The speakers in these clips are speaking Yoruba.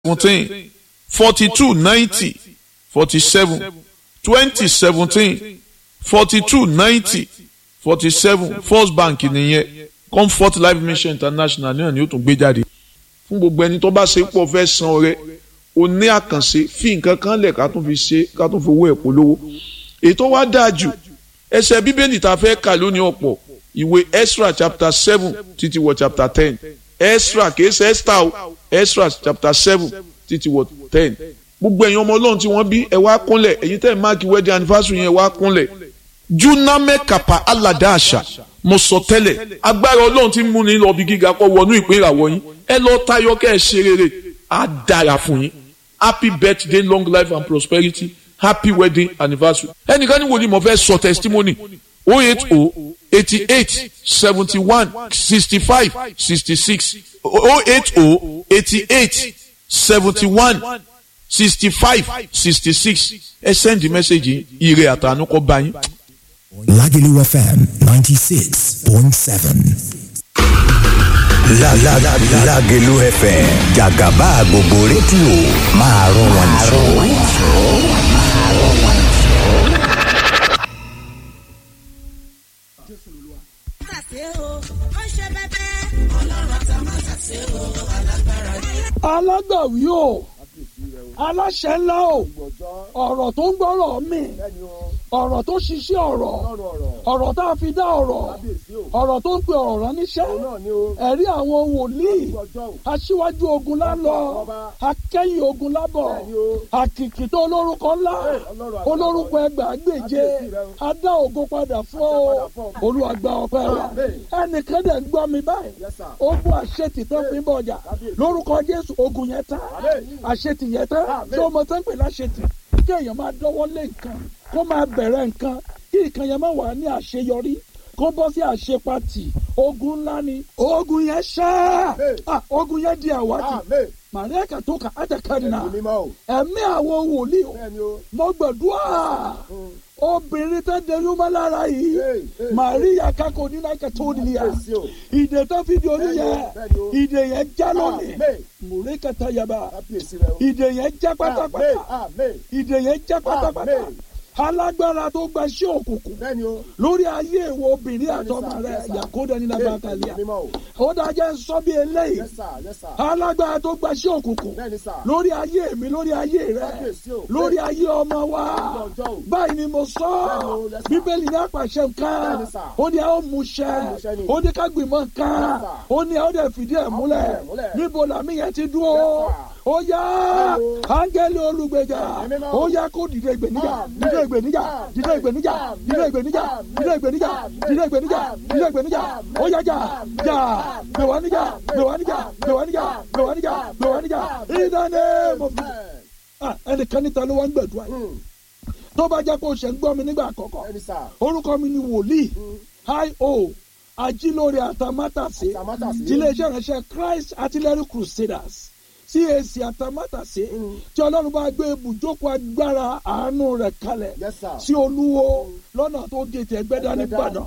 seventeen forty two ninety forty seven twenty seventeen forty two ninety forty seven first bank nìyẹn comfort life mission international náà ni ó tún gbé jáde fún gbogbo ẹni tó bá ṣe pọ̀ fẹ́ san ọrẹ o ní àkànṣe fi nǹkan kan lẹ̀ ká tún fi ṣe ká tún fi owó ẹ̀ polówó ètò wa dáa jù ẹsẹ̀ bíbélì tá a fẹ́ kà lónìí ọ̀pọ̀ ìwé Ezra chapter seven títí wọ chapter ten Ezra kìí ṣe Esther o Ezra chapter seven títí wọ ten gbogbo ẹ̀yin ọmọ ọlọ́run tí wọ́n bí ẹ wá kúnlẹ̀ ẹ̀yin tẹ́ ẹ̀ máàkì wedding anniversary yẹn wá kúnlẹ̀ juname kapa alada àṣà mo sọ tẹ́lẹ̀ agbára ọlọ́run tí ń múni lọ bí gíga kọ́ wọnú ìpín ìràwọ̀ yín ẹ lọ tayọ kẹ́ ẹ ṣe rere á dára fún yín happy birthday long life and prosperity happy wedding anniversary ẹnìkan ní wòlíì mo fẹ́ sọ testimony o eight o eighty eight seventy one sixty five sixty six o eight o eighty eight seventy one sixty five sixty six ẹ send message ire àtànú kọ bá yín. Lagelu FM 96.7. La la la Lagelu FM Jagaba gbogbo rédíò máa rọ wọn jù. alágbàwí o aláṣẹ ńlá o ọ̀rọ̀ tó ń gbọ́rọ̀ mi ọ̀rọ̀ tó ṣiṣẹ́ ọ̀rọ̀ ọ̀rọ̀ tá a fi dá ọ̀rọ̀ ọ̀rọ̀ tó ń pe ọ̀rọ̀ ránníṣẹ́ ẹ̀rí àwọn wòlíì aṣíwájú ogun lálọ akẹ́yìn ogun lábọ̀ àkìkì tó olórúkọ ńlá olórúkọ ẹgbàágbèje adá ògo padà fún ọ olùwàgbà ọpẹ́ wa ẹnìkan dẹ̀ ń gbọ́ mi báyìí ogun àṣetì tó fi ń bọ̀ ọjà lórúkọ Jésù ogun yẹn tán àṣetì yẹn tán tí o mọ̀ tán pè láṣetì kí èèyàn máa dọ́wọ́ lé nǹkan kó máa bẹ̀rẹ̀ nǹkan kí nǹkan yẹn máa wà ní àṣeyọrí kó bọ́ sí àṣepatì ogun ńlá ni ogun yẹn ṣá ogun yẹn di àwátì màríà kàtókà àtẹkárìnà ẹ̀mí àwọn wòlíì mo gbàdúrà obìnrin tó dẹnu mọ́ lára yìí màríà kakọ nínú akẹ́tọ́ òdìlíyà ìdè tó fi di oníyẹ ìdè yẹn já lónìí mùrí kẹta yaba ìdè yẹn já pátápátá ìdè yẹn já pátápátá alágbára tó gba iṣẹ́ òkùnkùn lórí ayé ìwọ obìnrin àtọmọ rẹ yakoda ní labakalia ó dájẹ́ sọ bí eléyìí alágbára tó gba iṣẹ́ òkùnkùn lórí ayé mi lórí ayé rẹ lórí ayé ọmọ wa báyìí ni mo sọ bíbélì ní àpàṣẹ nǹkan ó ní a ó mú ṣẹ ó ní ká gbìmọ̀ nǹkan ó ní a ó dẹ̀ fìdí ẹ̀ múlẹ̀ níbo làmì yẹn ti dúró ó yá áńgẹ́lì olùgbèjà ó yá kó dìde ìgbèníjà dìde ìgbèníjà dìde ìgbèníjà dìde ìgbèníjà dìde ìgbèníjà dìde ìgbèníjà dìde ìgbèníjà ó yá jà jà gbèwà níjà gbèwà níjà gbèwà níjà gbèwà níjà gbèwà níjà ìdáné mo fi. ẹnìkan níta ló wá ń gbẹ̀dúrà yìí tó bá jẹ́ kó o ṣe ń gbọ́ mi nígbà àkọ́kọ́ orúkọ mi ni wòlíì i.o ajílórí àtàmátàsé tiléeṣẹ́ ìránṣẹ́ Christ Artillery Crusaders CAC àtàmátàsé tí ọlọ́run bá gbé ibùjókòó agbára àánú rẹ̀ kalẹ̀ sí olúwo lọ́nà tó dé tẹ̀ gbẹ́dá nìbàdàn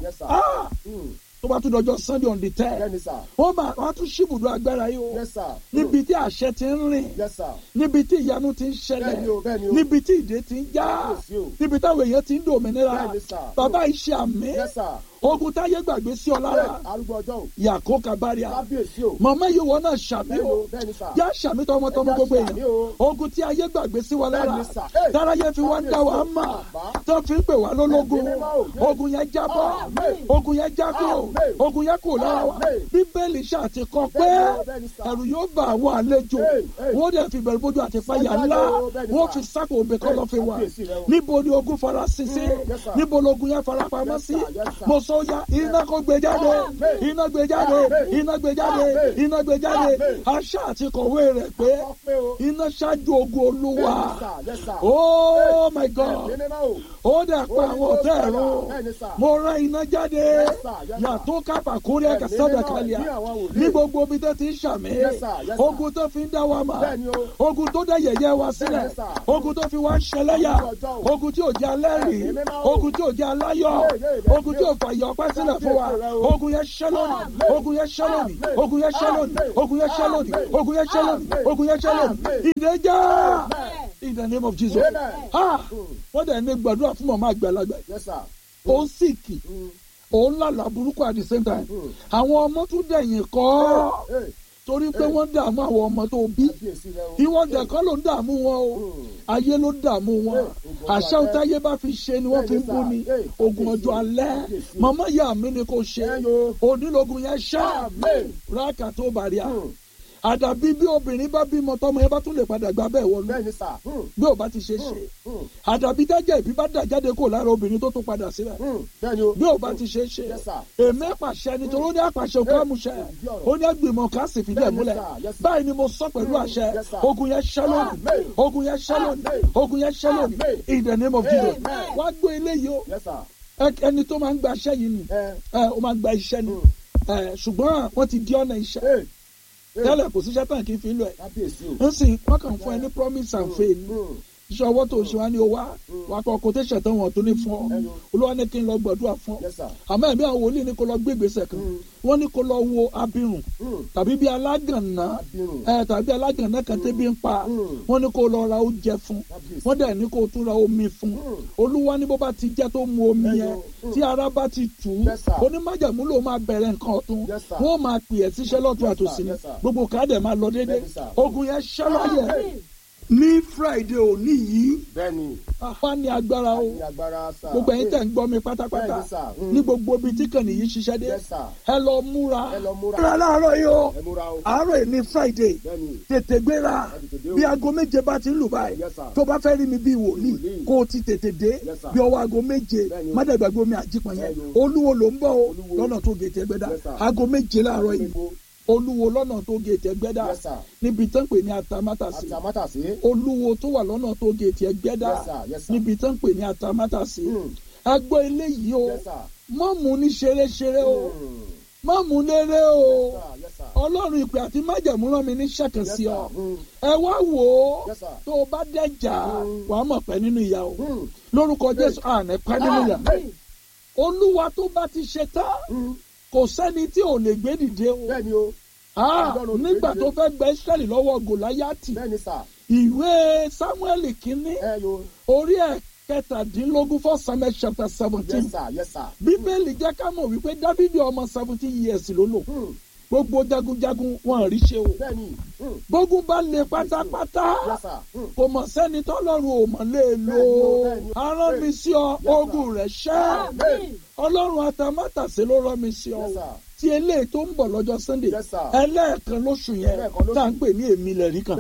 tó bá tún dọjọ́ sunday on the ten wọ́n máa wọ́n tún ṣíbùdó agbára yìí o níbi tí àṣẹ ti ń rìn níbi tí ìyanu ti ń ṣẹlẹ̀ níbi tí ìdè ti ń já níbi táwọn èèyàn ti ń dòmìnira bàbá iṣẹ́ àmì ogun táyé gbàgbé sí ọ lára yàkó kabaria màmá yìí wọ́n náà ṣàmì o yá ṣàmì tọmọtọmọ gbogbo èèyàn ogun tí ayé gbàgbé sí wa lára táráyé fi wá ń dá wa mà tó fi ń pè wá lólógun ogun yẹn jábọ́ ogun yẹn jákò ogun yẹn kò lára wa bíbélì ṣàti kọ pé ẹ̀rù yóò bá àwọn àlejò wọ́n dẹ̀ fi bẹ̀rù bójú àti fàyà ńlá wọ́n fi sákò òbí kọ́ lọ́ fi wà níbo ni ogun fara sí sí níbo ni ogun yẹn fara pamọ́ sí mo sọ ya iná kó gbé jáde iná gbé jáde iná gbé jáde iná gbé jáde aṣá àti kọ̀wé rẹ̀ pé iná ṣáájú ogun olúwa oh my god ó dẹ̀ pa àwọn ọ̀tá ẹ̀rọ mo rán iná jáde yàtọ̀ kápá kórè ẹ̀ka sọ́dọ̀ kálíà ní gbogbo omi tó ti ń ṣàmì ogun tó fi ń dá wa mà ogun tó dá yẹ̀yẹ́ wa sílẹ̀ ogun tó fi wá ń ṣẹlẹ́yà ogun tí ò jẹ́ alẹ́rìí ogun tí ò jẹ́ aláyọ̀ ogun tí ò fàyà ọpẹ́ sílẹ̀ fún wa ogun yẹn ṣẹ́ lónìí ogun yẹn ṣẹ́ lónìí ogun yẹn ṣẹ́ lónìí ogun yẹn ṣẹ́ lónìí ogun yẹn ṣẹ́ lónìí ogun yẹn ṣẹ́ lónìí ìdẹ́jà in the name of Jesus ah wọ́n dẹ̀ ní gbàdúrà fún mọ̀mọ́ àgbàlagbà ó ń sìkì ó ń lálàá burúkú at the same time àwọn ọmọ tún dẹ̀yìn kọ́ torí pé wọ́n dààmú àwọn ọmọ tó bí ìwọ́n dẹ̀kọ́ ló ń dààmú wọn o ayé ló dààmú wọn àṣà òtáyé bá fi ṣe ni wọ́n fi ń bú ni ogun ọjọ́ alẹ́ màmá ìyá mi ni kò ṣe onílógun yẹn ṣá rákà tó bàríà àdàbí bí obìnrin bá bímọ tọmọ yẹn bá tún lè padà gbà bẹ́ẹ̀ wọlé bí ò bá ti ṣe ṣe àdàbí dájà ìbí bá dà jáde kó lára obìnrin tó tún padà sílẹ̀ bí ò bá ti ṣe ṣe èmi pàṣẹ nítorí ó ní àpàṣẹ òkú àmúṣẹ ó ní àgbìmọ̀ ká sì fìdí ẹ̀ múlẹ̀ báyìí ni mo sọ pẹ̀lú àṣẹ ogun yẹn ṣẹ́ lónìí ogun yẹn ṣẹ́ lónìí ogun yẹn ṣẹ́ lónìí in the name of Jesus wá gbé eléyìí o ẹni tó máa ń gba iṣẹ́ yìí ni ó máa ń gba iṣẹ́ ni ṣùgbọ́n wọ́n ti di ọ̀nà iṣẹ́ tẹ́lẹ̀ kò síṣẹ́ tán kì í fi lọ ẹ̀ ń sìn wọ́n kàn fún ẹ ní promise and faith iṣẹ́ ọwọ́ tó ṣe wá ní o wá wà kọ́ quotation tán wọ́n tó ní fún ọ olúwa ní kí n lọ gbàdúrà fún ọ àmọ́ ẹ̀mí àwọn wòlíì ní kó lọ gbé ìgbésẹ̀ kan wọ́n ní kó lọ wo abirùn tàbí bí alágànná ẹ tàbí alágànná kan tẹ́bí ń pa wọ́n ní kó lọ ra oúnjẹ fún wọ́n dẹ̀ ní kó tún ra omi fún olúwa ní bó bá ti jẹ́ tó mu omi yẹn tí ara bá ti tù ú onímájàmú ló máa bẹ̀rẹ̀ nǹkan ọ̀tún wọ́n máa pè ẹ́ síṣẹ́ lọ́tún àtòsí ni gbogbo káàdẹ̀ máa lọ déédéé ogun yẹn ṣẹlẹ̀ ní friday òní yìí wá ní agbára o gbogbo ẹ̀yin tẹ̀ ń gbọ́ mi pátápátá ní gbogbo ibi tí kàn nìyí ṣiṣẹ́ dé ẹ lọ múra múra láàárọ̀ yìí o àárọ̀ yìí ní friday tètè gbéra bí aago méje bá ti ń lù báyìí tó bá fẹ́ rí mi bí wòlíì kó o ti tètè dé bí ọwọ́ aago méje mádàgbàgbé omi àjípọn yẹn olúwo ló ń bọ̀ o lọ́nà tó gètè gbẹ́dá aago méje láàárọ̀ yìí olúwo lọ́nà tó gèètì ẹgbẹ́dá níbi tán pè ní atamátàsí olúwo tó wà lọ́nà tó gèètì ẹgbẹ́dá níbi tán pè ní atamátàsí agbọ́ eléyìí o mọ́ mú ní ṣeréṣeré o mọ́ mú léré o ọlọ́run ìpè àti májẹ̀mú rán mi ní ṣẹ̀kẹ̀ sí ọ ẹ wá wò ó tó o bá dẹ́jà wàá mọ̀ pẹ́ nínú ìyá o lórúkọ jésù àná pẹ́ nínú ìyá olúwa tó bá ti ṣe tán kò sẹ́ni tí ò lè gbé dìde o. bẹ́ẹ̀ni o. nígbà tó fẹ́ gba israẹli lọ́wọ́ gòláyàtì. bẹ́ẹ̀ni sà. ìwé samuel kínní. orí ẹ̀ kẹtàdínlógún for samuel chapter seventeen. yes sir yes sir. bíbélì jẹ́ ká mọ̀ wípé dávidi ọmọ seventeen years ló lò. gbogbo jagunjagun wọn rí ṣe o. bẹ́ẹ̀ni. gbógun bá lè pátápátá. yes sir. kò mọ̀ sẹ́ni tọ́lọ́run ò mọ̀ lè lò. arán mi sí ọ ogun rẹ̀ ṣẹ́ ọlọ́run atamátàsé ló rán mi sí ọ tí eléyìí tó ń bọ̀ lọ́jọ́ sunday ẹlẹ́ẹ̀kan lóṣù yẹn tá à ń pè ní èmi lẹ̀rí kan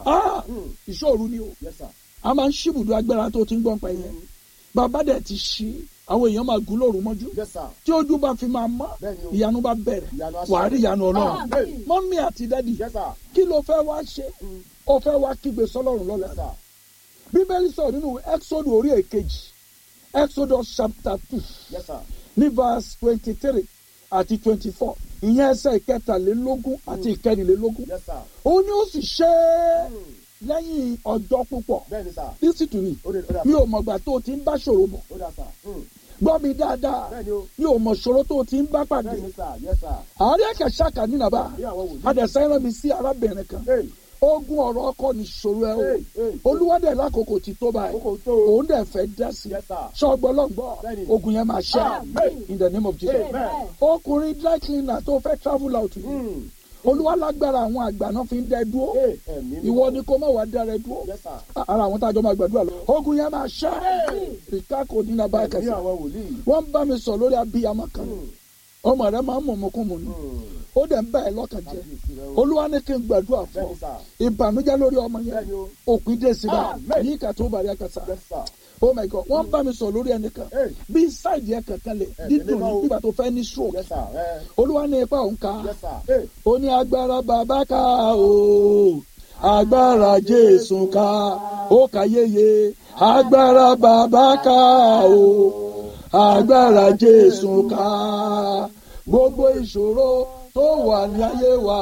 ìṣòro ni o a máa ń ṣíbùdó agbára tó ti ń gbọ́n pa yẹn bàbá dẹ̀ ti ṣí àwọn èèyàn máa gún lóru mọ́jú tí ojú bá fi máa mọ́ ìyanu bá bẹ̀rẹ̀ wàá rí ìyanu ọlọ́run mọ́mí àti dádì kí ló fẹ́ wá ṣe ó fẹ́ wá kígbe sọ́lọ́run lọ́la bíbélì sọ̀rọ̀ nínú exodus orí èkejì exodus chapter two yes, sir. ní verse twenty three àti twenty four ìyẹn ẹsẹ̀ ìkẹtàlélógún àti ìkẹrìnlélógún yes, sir. ó ní ó sì ṣe é lẹ́yìn ọjọ́ púpọ̀ bẹ́ẹ̀ni sà. lísì tù mí ó dé ó dà mi ò mọ̀gbà tó o ti ń bá ṣòro bọ̀ ó dà sà. Hmm. gbọ́ mi dáadáa bẹ́ẹ̀ni o. mi ò mọ̀ ṣòro tó o ti ń bá pàdé bẹ́ẹ̀ni sà yes sir. àárẹ̀ ẹ̀kẹ́ ṣáàkà ní nàbà bí àwọn wòlíì. adẹ̀sẹ̀ rán mi sí arábìnrin kan Hey, ogun ọ̀rọ̀ ọkọ ní ṣòro ẹ o hey, hey. olúwadẹ̀ lákòókò ti tó báyìí Àkókò tó o. òun dẹ̀ fẹ́ dá sí i Yes, sir. ṣọgbọ́lọ́gbọ́ Bẹ́ẹ̀ni. ogun yẹn máa ṣẹ́ Amen. in the name of Jesus Amen. ọkùnrin dry cleaner tó fẹ́ travel out yìí Hmm. olúwa lágbára àwọn àgbà náà fi ń dẹ dúró Hey, ẹ̀mí mi. ìwọ ni kó má wàá dára dúró Yes, sir. ara àwọn tájọ máa gbàdúrà lọ ogun yẹn máa ṣẹ́ ìkákò nínú abáyé Ẹ̀mí kẹsì àwọn wòlíì. wọ́n ń bá mi sọ lórí abiyamọ kan ọmọ rẹ máa ń mọ̀ mọ́kùnmọ́ ni Hmm. ó dẹ̀ ń bá ẹ lọ́kàn jẹ́ Kábíyèsí rẹ o. olúwa ní kí n gbàdúrà fún Bẹ́ẹ̀ni ọ sà. ìbànújẹ́ lórí ọmọ yẹn Bẹ́ẹ̀ni o. òpin dé sí báyìí Amen. yìí kà tó bàrí àkàtà Yes, sir. oh my god wọ́n bá mi sọ lórí ẹnìkan Hey. bí sáìdì ẹ kankan lè Ẹ dídùn tẹ̀lé ní bá o. nígbà tó fẹ́ ní stroke Yes, sir. Eh, olúwa ní ipa òun ká Yes, sir. Hey. ó ní agbára bàbá ká o agbára jésù ká ó kà yéye agbára bàbá ká o agbára jésù ká gbogbo ìṣòro tó wà ní ayé wa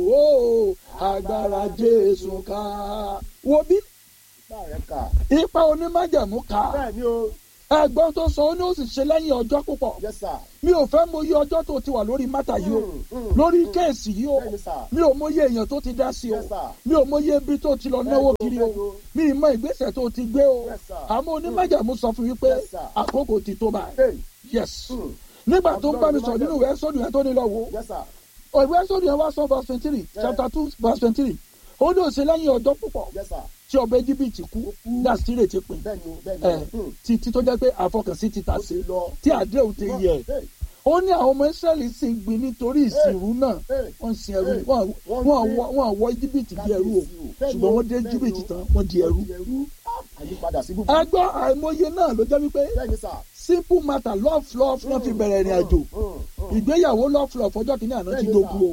o agbára jésù ká wo bí Bá rẹ̀ kà. ipa onímájàmú ká Bẹ́ẹ̀ni o. ẹ̀gbọ́n tó sọ ó ní ó sì ṣe lẹ́yìn ọjọ́ púpọ̀ yes sir. mi ò fẹ́ mọ iye ọjọ́ tó ti wà lórí mátà yìí o Mm, mm, lórí mm. kéèsì yìí o Bẹ́ẹ̀ni sir. mi ò mọ iye èèyàn tó ti dá sí o Yes, sir. mi ò mọ iye ibi tó ti lọ náwó Bẹ́ẹ̀ni o, kiri o bẹ́ẹ̀ni o. mi ì mọ ìgbésẹ̀ tó ti gbé o Yes, sir. àmọ́ onímọ̀jàmú sọ fún mi pé Yes, sir. àkókò ti tó báyìí Hey. yes Mm. nígbà tó ń bá mi sọ Ọlọ́run nínú ìwé sọ́dún yẹn tó ní lọ wo yes sir. ìwé sọ́dún yẹn wá sọ verse twenty three Yeah. chapter two verse twenty three ó ní òsè lẹ́yìn ọjọ́ púpọ̀ yes sir. tí ọba Íjíbítì kú that's tí ìrètí pin bẹ́ẹ̀ni o bẹ́ẹ̀ni ẹ o. Mm. títí tó jẹ́ pé àfọkànsí ti tà ó sí ti lọ. tí àdéhùn ti yẹ Hey. ó ní àwọn ọmọ Ísírẹ́lì sì ń gbin nítorí ìsìnrú náà Hey. wọ́n ń sin ẹrú Hey. wọ́n Wọ́n wọ́n gbé- wọ́- wọ́n wọ́ Íjíbítì di ẹrú o Bẹ́ẹ̀ni ṣùgbọ́n wọ́n dé bẹ́ẹ̀ni Íjíbítì o. tán wọ́n di ẹrú. Di ẹrú. Ah, àyípadà sí gbogbo. ẹgbọ́n àìmọye náà ló jẹ́ wípé bẹ́ẹ̀ni sir. simple matter love love wọ́n fi bẹ̀rẹ̀ ìrìn àjò ìgbéyàwó love love ọjọ́ kìíní àná ti dogun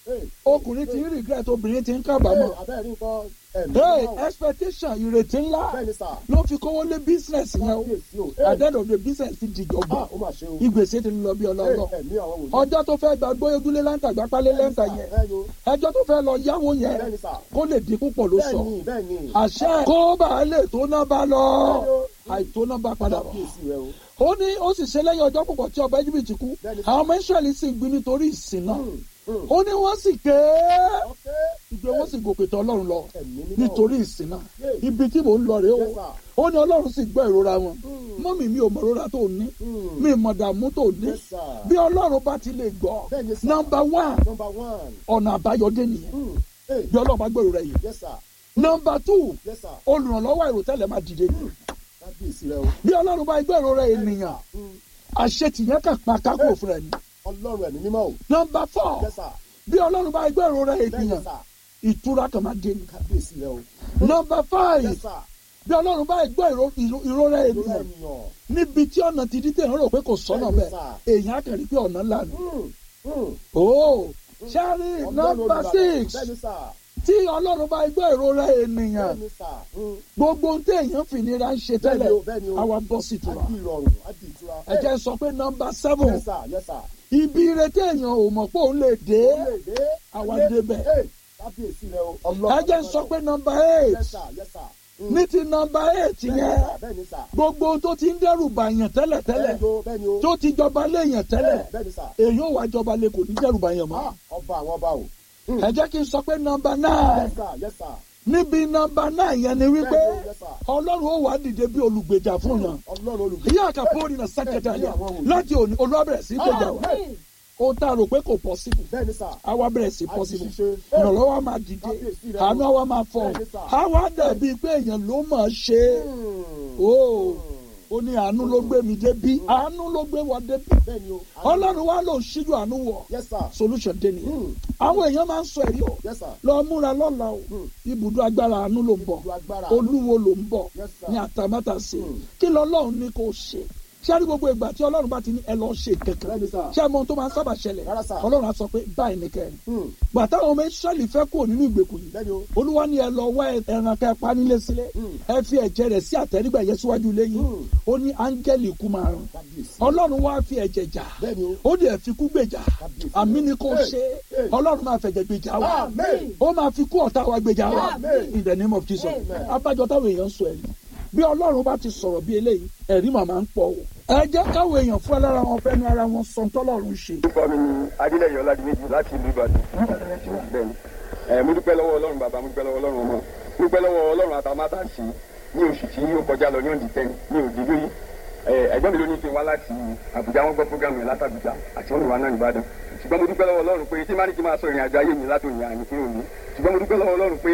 o ọkùnrin ti ń regret obìnrin ti ń kábàámọ̀ abẹ́rẹ́ nǹkan ẹ̀mí hey náà. expectation ìrètí ńlá bẹ́ẹ̀ni sir. ló fi kówó lé business yẹn o Kábíyèsí o. at the end of the business ti dìjọba Ah, ó mà ṣe o. ìgbésẹ̀ ti lọ bí ọlọ́rọ̀ Hey, ẹ̀mí àwọn wòlíì. ọjọ́ tó fẹ́ gba gbóyégúnlé láǹtà gbápálé lẹ́ǹtà yẹn Bẹ́ẹ̀ni o. ẹjọ́ tó fẹ́ lọ yáwó yẹn Bẹ́ẹ̀ni sir. kó lè dín púpọ̀ ló sọ bẹ́ẹ̀ni bẹ́ẹ̀ni. àṣẹ kó bá a lè tó náà bá lọ Bẹ́ẹ̀ni o. àìtó náà bá padà bọ̀ Kábíyèsí rẹ o. ó ní ó sì ṣe lẹ́yìn ọjọ́ púpọ̀ tí ọba Íjíbítì kú Bẹ́ẹ̀ni. àwọn ọmọ Ísírẹ́lì sì gbin nítorí ìsìn náà Mm, mm. ó ní wọ́n sì ké Okay. ìgbé wọ́n sì gòkè tọ̀ Ọlọ́run lọ Ẹ̀mí mímọ́. nítorí ìsìn náà Yes. ibi tí mò ń lọ rèé o Yes, sir. ó ní Ọlọ́run sì gbọ́ ìrora wọn mọ́mì mi ò mọ ìrora tó ní Mm. mi ì mọ̀ dààmú tó ní Yes, sir. bí Ọlọ́run bá ti lè gbọ́ Bẹ́ẹ̀ni, sir. nọ́mbà one Number one. ọ̀nà àbáyọdé nìyẹn Mm. Hey. bí Ọlọ́run bá gbọ́ ìrora yìí Yes, sir. nọ́mbà two Yes, sir. olùrànlọ́wọ́ àìròtẹ́lẹ̀ máa dìde ní Kábíyèsí rẹ o. bí Ọlọ́run bá gbọ́ ìrora ènìyàn Mm. àṣetìyẹn kà pa kákò fún ẹ ní Ọlọ́run ẹ̀mí mímọ́ o. nọ́mbà four Yes, sir. bí Ọlọ́run bá gbọ́ ìrora Bẹ́ẹ̀ni, ènìyàn sir. ìtura kan máa dé ní Kábíyèsí rẹ o. nọ́mbà five Yes, sir. bí Ọlọ́run bá gbọ́ ìró- ìró- ìrora Lórí ènìyàn ènìyàn. níbi tí ọ̀nà ti dídé ìrànlọ́ pé kò sọ́nà Bẹ́ẹ̀ni, bẹ́ẹ̀ èèyàn á kàn rí pé ọ̀nà ńlá ni. Mm. Mm. ooo sẹ́rí Ọlọ́run nọ́mbà olùgbàlà. six Bẹ́ẹ̀ni, sir. tí Ọlọ́run bá gbọ́ ìrora ènìyàn Bẹ́ẹ̀ni, sir. Mm. gbogbo ohun tí èèyàn fi nira ń ṣe tẹ́lẹ̀ Bẹ́ẹ̀ni o, bẹ́ẹ̀ni o. àwa bọ́ sí ìtura Á di ìrọ̀rùn, á di ìtura. ẹ jẹ́ sọ pé nọ́mbà seven Yes, sir. Yes, sir. ibi ìrètí èèyàn ò mọ̀ pé òun lè dé Ó lè dé. Àwa Ayé. débẹ̀. Hey. Kábíyèsí rẹ o. Ọlọ́run ẹ jẹ́ sọ pé nọ́mbà eight Yes, sir. Yes, sir. Mm. ní ti nọ́mbà eight Bẹ́ẹ̀ni, yẹn sir. Bẹ́ẹ̀ni, sir. gbogbo ohun tó ti ń dẹ́rù bàyàn tẹ́lẹ̀ tẹ́lẹ̀ Bẹ́ẹ̀ni o, bẹ́ẹ̀ni o. tó ti jọba léèyàn tẹ́lẹ̀ Bẹ́ẹ̀ni, sir. èèyàn ò wá jọba lé kò ní dẹ́rù bàyàn mọ́ Ah, ọba àwọn ọba o. Mm. ẹ jẹ́ kí n sọ pé nọ́mbà nine Yes, sir. Yes, sir. níbi nọ́mbà nine yẹn ni wípé Bẹ́ẹ̀ni o, yes, sir. ọlọ́run ó wà dìde bí olùgbèjà fún yàn Ọlọ́run olùgbé. ìyá àkàpọ̀ ní sẹ́kẹ̀tà yẹn láti òní olúwàbẹ̀rẹ̀ sí gbèjà wa ó tá a rò pé kò possible Bẹ́ẹ̀ni, sir. àwa bẹ̀rẹ̀ sí A possible ti ṣiṣẹ́. ìrànlọ́wọ́ máa dìde Kábíyèsí rẹ. àánú àwa máa fọ̀ Bẹ́ẹ̀ni, sir. àwa dàbí pé èèyàn ló mọ̀ ọ́ ṣe Mm. ó ó ní àánú ló gbé mi débi àánú ló gbé wa débi Bẹ́ẹ̀ni o. ọlọ́run wa ló ṣíjú àánú wọ̀ Yes, sir. solution dé nìyẹn Mm. àwọn èèyàn máa ń sọ ẹ̀rí o Yes, sir. lọ múra lọ́la o Mm. ibùdó agbára àánú ló ń bọ̀ Ibùdó agbára. olúwo ló ń bọ̀ Yes, sir. ní àtàmátàsé Mm. kí lọ́lọ́run ní kò ṣe ṣáàrí gbogbo ìgbà tí ọlọ́run bá ti ní ẹ lọ ṣe kankan Bẹ́ẹ̀ni, sir. ṣé ẹ mọ ohun tó máa ń sábà ṣẹlẹ̀ Rárá, sir. ọlọ́run á sọ pé báyìí ní kẹrin Mm. gbàtà àwọn ọmọ ìṣẹ́lì fẹ́ kúrò nínú ìgbèkùn yìí Bẹ́ẹ̀ni o. olúwa ní ẹ lọ wá ẹran kẹ pa nílé sílẹ̀ Mm. ẹ fi ẹ̀jẹ̀ rẹ̀ sí àtẹrígbà yẹn síwájú lẹ́yìn Mm. ó ní áńgẹ́lì ikú máa rún Kábíyèsí. ọlọ́run wá fi ẹ̀jẹ̀ jà Bẹ́ẹ̀ni o. ó dẹ̀ fi kú gbèjà Kábíyèsí. àmì ni kò Hey, ṣe hey. ọlọ́run máa fẹ̀jẹ̀ gbèjà wa Amen. ó máa fi kú ọ̀tá wa gbèjà wa Amen. in the name of Jesus Amen. abájọ táwọn èèyàn sọ ẹ̀rí bí ọlọ́run bá ti sọ̀rọ̀ bí eléyìí ẹ̀rí màmá ń pọ̀ o ẹ jẹ́ káwọn èèyàn fún ẹ lára wọn fẹ́nu ara wọn sọ tọ́lọ́run ṣe orúkọ mi ni adélẹyìn ọládìméjì láti ìlú ìbàdàn bẹ́ẹ̀ni ẹ mo dúpẹ́ lọ́wọ́ ọlọ́run bàbá mo dúpẹ́ lọ́wọ́ ọlọ́run ọmọ mo dúpẹ́ lọ́wọ́ ọlọ́run àtàmátàsí ní oṣù tí ó kọjá lọ ní ọ̀dì tẹ́ni ní òdì lórí ẹ̀gbọ́n mi ló ní kí n wá láti àbújá wọn gbọ́ fúgàmù yẹn látàbújá àti wọn wà náà nìbàdàn ṣùgbọ́n mo dúpẹ́ lọ́wọ́ ọlọ́run pé tí má ní kí n máa sọ ìrìn àjò ayé mi látòyìn àní kí n ò ní ṣùgbọ́n mo dúpẹ́ lọ́wọ́ ọlọ́run pé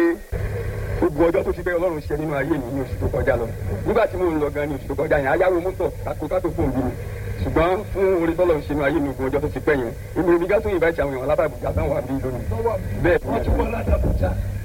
gbogbo ọjọ́ tó ti bẹ́ ọlọ́run ṣe nínú ayé mi ní oṣù tó kọjá lọ nígbà tí mò ń lọ gan ní oṣù tó kọjá yẹn ayáwó mọ́tò kátó kátó fóun bí mi ṣùgbọ́n fún orí tọ́lọ̀ ń ṣe nínú ayé mi ogun ọjọ́ tó ti pẹ́ yẹn èmi ò ní gátó yìnbá ìṣàwọn èèyàn látàbùjá táwọn àbí lónìí bẹ́ẹ̀ wọ́n ti wọ́n látàbùjá.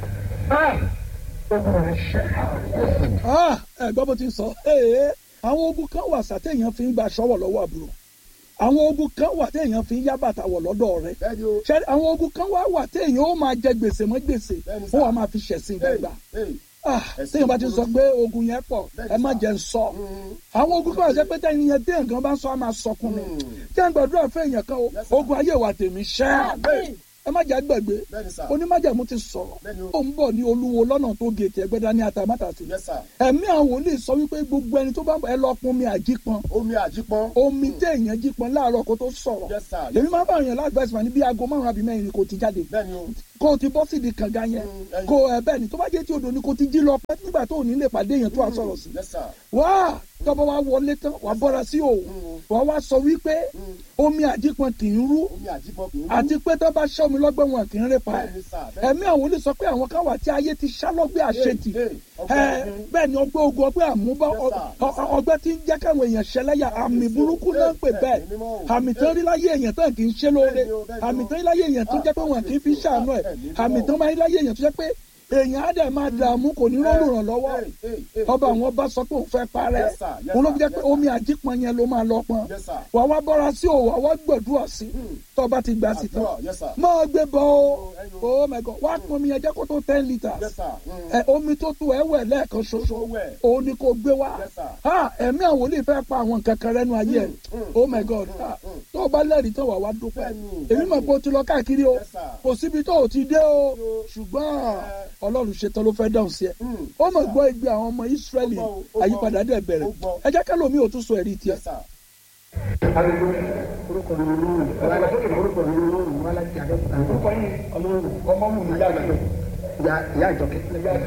Ah, ẹ gbọ́ bó ti sọ ee àwọn ogun kan wà sàtẹ̀yàn fi ń gba aṣọ́wọ̀ lọ́wọ́ àbúrò àwọn ogun kan wà téèyàn fi ń yá bàtà wọ̀ lọ́dọ̀ rẹ̀ Bẹ́ẹ̀ni o. ṣe àwọn ogun kan wà wà téèyàn ó máa jẹ gbèsè mọ́ gbèsè Bẹ́ẹ̀ni ó sà. wà máa fi ṣẹ̀sìn Hey, gbàgbà hey. Ah, téèyàn bá ti sọ pé ogun yẹn pọ̀ Bẹ́ẹ̀ni ẹ má sà. jẹ́ ń sọ Mm. àwọn ogun kan wà sẹ́ pé téèyàn yẹn téèyàn kan bá ń sọ á máa sọkún ni Mm. téèyàn gbàdúrà fún èèyàn kan o Yes, sir. ogun ayé wa tèmi ṣẹ́ Amen. ẹ má jà gbàgbé Bẹ́ẹ̀ni sà. onímájàmú ti sọ̀rọ̀ Bẹ́ẹ̀ni o. ó ń bọ̀ ní olúwo lọ́nà tó gètè ẹgbẹ́dá ní atamátàsí Yes, sir. ẹ̀mí àwọn wòlíì sọ wípé gbogbo ẹni tó bá ń bọ̀ ẹ lọ pọn omi àjípọn Omi àjípọn. omi téèyàn jípọn láàárọ̀ kó tó sọ̀rọ̀ Yes, sir. èmi máa ń bá èèyàn láàgbàsí wa ní bí aago márùn-ún àbí mẹ́rin ni kò ti jáde Bẹ́ẹ̀ni o. kó o ti bọ́ sídi kànga yẹn Mm, ẹyin. kó ẹ bẹ́ẹ̀ ni tó bá jẹ́ tí odò ni kò ti jí lọ pẹ́ nígbà tó ò ní lè pàdé èèyàn tó wà sọ̀rọ̀ sí Yes, sir. wá tọ́bọ̀ wá wọlé tán wà bọ́ra sí òun wà wá sọ wípé omi àjípọn kì í rú Omi àjípọn kì í rú. àti pé tó bá ṣẹ́ omi lọ́gbẹ́ wọn kì í rí pa ẹ̀ Bẹ́ẹ̀ni sà. Bẹ́ẹ̀ni. ẹ̀mí àwọn olè sọ pé àwọn kan wà tí ayé ti ṣá lọ́gbẹ́ àṣetì Hey, hey, ọgbẹ́ ẹ ogun. bẹ́ẹ̀ ni ọgbẹ́ ogun ọgbẹ́ àmúbá Yes, sir. ọ- ọ- ọgbẹ́ tí ń jẹ́ káwọn èèyàn ṣẹlẹ́yà àmì burúkú náà ń pè bẹ́ẹ̀ Bẹ́ẹ̀ni, mímọ́ o. àmì tán rí láyé èèyàn tán kì í ṣe lóore Bẹ́ẹ̀ni o, bẹ́ẹ̀ni o. àmì tán rí láyé èèyàn tó jẹ́ pé wọn kì í fi ṣàánú ẹ̀ Bẹ́ẹ̀ni, mímọ́ àmì o. tán máa rí láyé èèyàn tó jẹ́ pé èèyàn á dẹ̀ máa dààmú kò ní rọ́ọ̀lù ràn lọ́wọ́ Hey, hey, hey, ọba hey. àwọn ọba sọ pé òun fẹ́ parẹ́ Yes, sir. Yes, òun ló sir. fi jẹ́ pé Yes, sir. omi àjípọn yẹn ló máa lọ pọn Yes, sir. wà wá bọ́ra sí òwò àwa gbọ̀dúrà sí tó o bá ti gbà sí tán Àdúrà, yes, sir. máa gbé bọ́ o ẹyin oh my god wá pọn omi yẹn jẹ́ kó tó ten litres Yes, sir. Mm. ẹ omi tó tu ẹ wẹ̀ lẹ́ẹ̀kan ṣoṣo Tó wẹ̀. òun ni kò gbé wá Yes, sir. ha ẹ̀mí àwọn olè fẹ́ pa àwọn nǹkan kan rẹ́nu ayé ẹ̀ oh my god ha tó o bá lẹ́rìí tó wà wá dúpẹ́ Bẹ́ẹ̀ni, èmi mọ̀ pé o ti lọ káàkiri o Yes, sir. kò síbi tó o ti dé o ṣùgbọ́n ọlọ́run ṣetán ló fẹ́ dáhùn sí ẹ Mm. ó mọ̀ gbọ́ igbe àwọn ọmọ Ísírẹ́lì Ó gbọ́, ó gbọ́. àyípadà dẹ̀ bẹ̀rẹ̀ Ó gbọ́. ẹ jẹ́ kẹ́lòmí ò tún sọ ẹ̀rí tiẹ̀ Yes, sir. orúkọ mi ni lóhùn orúkọ mi ni lóhùn wà láti àdókòtà orúkọ yìí ọmọ ọmọ mi ìyá àjọkẹ́ ìyá ìyá àjọkẹ́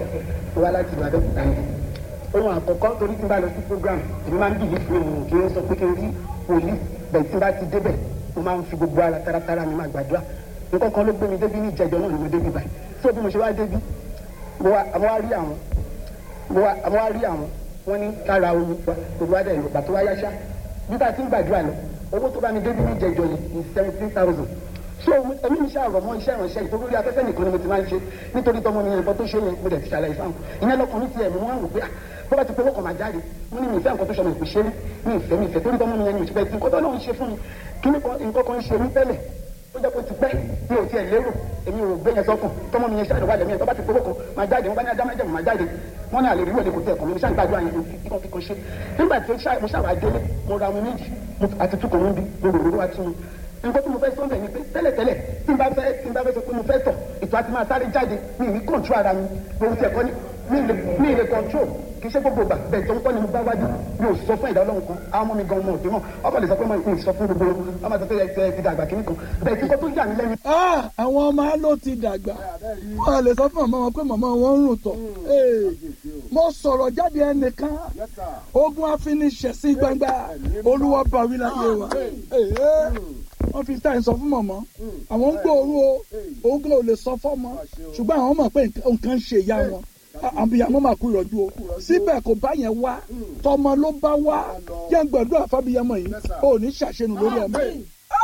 wà láti àdókòtà yìí ohun àkọ́kọ́ torí tí n bá lọ sí program èmi máa ń bìbí fún òun kí n sọ pé kí n rí wòlíì bẹ́ẹ̀ tí n bá ti débẹ̀ mo máa ń fi gbogbo ara taratara mi máa gbàdúrà nǹkan kan ló gbé mi débi ní ìjẹjọ náà ni mo débi báyìí tó bí mo ṣe wá débi mo wá àwọn wá rí àwọn mo wá àwọn wá rí àwọn wọn ní kára omi wa gbogbo adé ìlú gbà tó wá yáṣá nígbà tí ń gbàdúrà lọ owó tó bá mi débi ní ìjẹjọ yìí ní seventeen thousand so èmi ń ṣàrọ̀ mọ́ iṣẹ́ ìránṣẹ́ ìtòkú orí afẹ́fẹ́ nìkan ni mo ti máa ń ṣe nítorí tọmọ mi yẹn nǹkan tó ṣe yẹn mo dẹ̀ ti ṣàlàyé fáwọn ìyẹn lọkùnrin tiẹ̀ mo wá wò pé ah, bó bá ti pé owó kan máa jáde mo ní mi ìfẹ́ nǹkan tó ṣọmọ ìpè ṣe rí mi ìfẹ́ mi ìfẹ́ torí tọmọ mi yẹn ni mo ti fẹ́ tí nǹkan tó lóun ṣe fún mi kí nǹkan kan ṣe mí tẹ́lẹ̀ ó jẹ́ kó ti pẹ́ mi ò tiẹ̀ lérò èmi ò gbé yẹn sọ́kàn tọmọ mi yẹn ṣáà wà lẹ́mí ẹ̀ tó bá ti pé owó kan máa jáde wọ́n bá ní ajá máa jẹ́ máa jáde wọ́n ní àlè rí wọlé kò tẹ̀ kàn mí ṣáà gbàdúrà yẹn kíkan kíkan ṣe nígbà tí mo ṣàwà délé mo ra omi méjì mo- àti tukọ̀ wọn bí mo rò lórí wa tún mi nǹkan tí mo fẹ́ sọ bẹ́ẹ̀ ni pé tẹ́lẹ̀tẹ́lẹ̀ tí n bá fẹ́ tí n bá fẹ́ sọ pé mo fẹ́ tọ̀ ètò àti máa sáré jáde mi ì ní kọ̀ǹtró ara mi lórí ti ẹ̀kọ́ ni mi ì lè mi ì lè kọ̀ǹtró kì í ṣe gbogbo ìgbà bẹ́ẹ̀ tó ń kọ́ ni mo bá wájú mi ò sọ fún ìdá ọlọ́run kan àwọn ọmọ mi gan ọmọ òde mọ̀ ọkọ̀ lè sọ pé mo ì sọ fún gbogbo wọn ọmọ àti ẹ ẹ ti dàgbà kìíní kan bẹ́ẹ̀ tí kò tó yà mí lẹ́nu Ah, àwọn ọmọ á ló ti dàgbà wọn lè sọ fún màmá wọn pé màmá wọn ń rùn tọ̀ Ee, mo sọ̀rọ̀ jáde ẹnìkan Yes, sir. ogun afiniṣẹ̀ sí gbangba olúwa bàwí láyé wa Ee, wọ́n fi táyì sọ fún màmá àwọn ń gbòòrò o ogun ò lè sọ fọ́mọ ṣùgbọ́n àwọn mọ̀ pé nǹkan- nǹkan ń ṣe ìyá wọn àbíyamọ máa kú ìrọ̀jú o síbẹ̀ kò bá yẹn wá tọmọ ló bá wá jẹ́ ń gbàdúrà fábíyamọ yìí ò ní ṣàṣenù lórí ọmọ yìí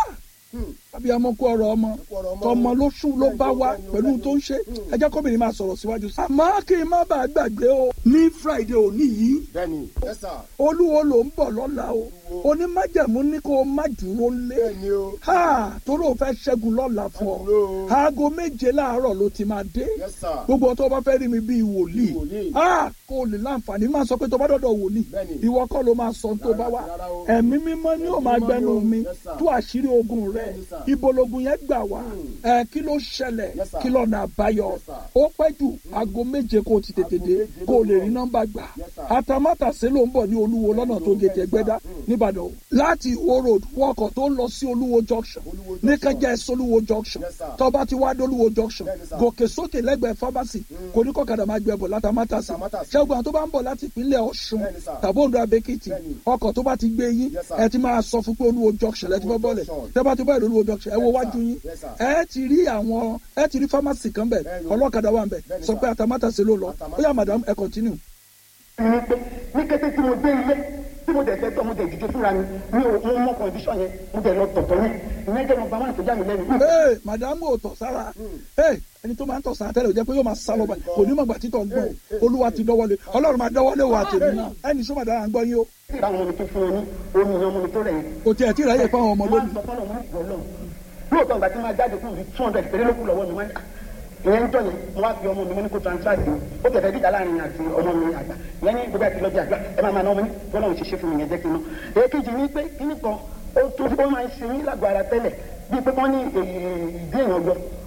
abiyamọ kú ọ̀rọ̀ ọmọ tọmọ ló sùn ló bá wá pẹ̀lú tó ń ṣe ẹ jẹ́ kóbìnrin máa sọ̀rọ̀ síwájú sí. àmọ́ kí n má bàa gbàgbé o ní friday òní yìí Bẹ́ẹ̀ni. Yes, sir. olúwo ló ń bọ̀ lọ́la o onímájẹ̀mú ní kó o má dúró lé Bẹ́ẹ̀ni o. ha torí o fẹ́ ṣẹ́gun lọ́la fún ọ Dúró. aago méje láàárọ̀ ló ti máa dé Yes, sir. gbogbo ọtọ bá fẹ́ rí mi bíi wòlíì wòlíì. ah kó o lè láǹfààní máa sọ pé tó bá dọ̀dọ̀ wòlíì Bẹ́ẹ̀ni. ìwọ kọ́ ló máa sọ tó bá wá rárá o. ẹ̀mí mímọ́ ni ó máa mímọ́ gbẹnu ni o. mi Yes, sir. tú àṣírí ogun rẹ Bẹ́ẹ̀ni, sir. ibo logun yẹn gbà wá ẹ kí ló ṣẹlẹ̀ Yes, sir. kí lọ́nà àbáyọ Yes, sir. ó pẹ́ jù aago méje kó o ti tètè Aago dé méje kó o lè ló rí ń bọ̀. nọ́mbà gbà Yes, sir. atamátàsé ló ń bọ̀ ní olúwo lọ́nà tó gé tẹ̀gbẹ́dá nìbàdàn o. láti ìwó road wọkọ̀ tó ń lọ sí olúwo junction Olúwo ní junction. kẹjẹ ẹsẹ olúwo junction Yes, sir. tó bá ti wá dé olúwo junction Bẹ́ẹ̀ni, sir. gòkè sókè lẹ́gbẹ̀ẹ́ pharmacy kò ní kọ́kadà máa gbẹ bọ̀ látàmátàsí Látàmátàsí. ṣẹ́gun àwọn tó bá ń bọ̀ láti ìpínlẹ̀ ọ̀ṣun Bẹ́ẹ̀ni, sir. tàbí ondo abẹ́kìtì Bẹ́ẹ̀ni. ọkọ̀ tó bá ti gbé yín Yes, sir. ẹ ti máa sọ fún pé olúwo junction lẹ́tí bọ́ bọ́ọ̀lẹ̀ junction. tẹ́ bá ti bọ́ ìlú olúwo junction ẹ wo Yes, wájú sir. yín Yes, sir. ẹ ti rí àwọn ẹ ti rí pharmacy kan bẹ̀ Bẹ́ẹ̀ni. ọlọ́kadà wà ń bẹ̀ Bẹ́ẹ̀ni, sọ sir. pé àtàmátàsí ló lọ ó yá madam ẹ continue. ní pé ní kété tí mo dé ilé tí mo dẹ̀ fẹ́ tọ́ mo dẹ̀ dìde fúnra mi mi ò mo mọ kọ̀ǹdíṣọ̀n yẹn mo dẹ̀ lọ tọ̀tọ̀ yẹn ìyẹn jẹ́ nọmba one tó já mi lẹ́nu. ee madam ò tọ̀ sára ee ẹni tó máa ń tọ̀ sára tẹ́lẹ̀ ò jẹ́ pé yóò máa sá lọ báyìí kò ní mọ̀ gbà títọ̀ ń gbọ́ olúwa ti dọ́wọ́lé ọlọ́run máa dọ́wọ́lé wà tèmi náà ẹni sọ madam à ń gbọ́ yín o tí ìbáwọn ọmọ mi tó fún wọn ní omi ìyẹn ọmọ mi tó rẹ̀ yẹn. kò tiẹ̀ tí ìráyè fáwọn ọmọ wọ́n á lónìí sọ fọ́nà wọn ìgbọ́ lọ. lóòótọ́ ìgbà tí máa jáde fún mi two hundred péré ló kù lọ́wọ́ mi wọ́n ní ìyẹn ń tọ́ yẹn mo wá fi ọmọ mi mo ní kó transfer sí i ó tẹ̀fẹ́ dídá láàrin àti ọmọ mi àgbà ìyẹn ní gbogbo àti lọ́jà àgbà ẹ máa máa ná ọmọ ní bọ́lá òun ṣe ṣe fún mi yẹn jẹ́ kí n ná. èkejì ni pé kíní kan ó tó ó máa ń ṣe mí lágbo ara tẹ́lẹ̀ bíi pé wọ́n ní ìdí èèyàn yọ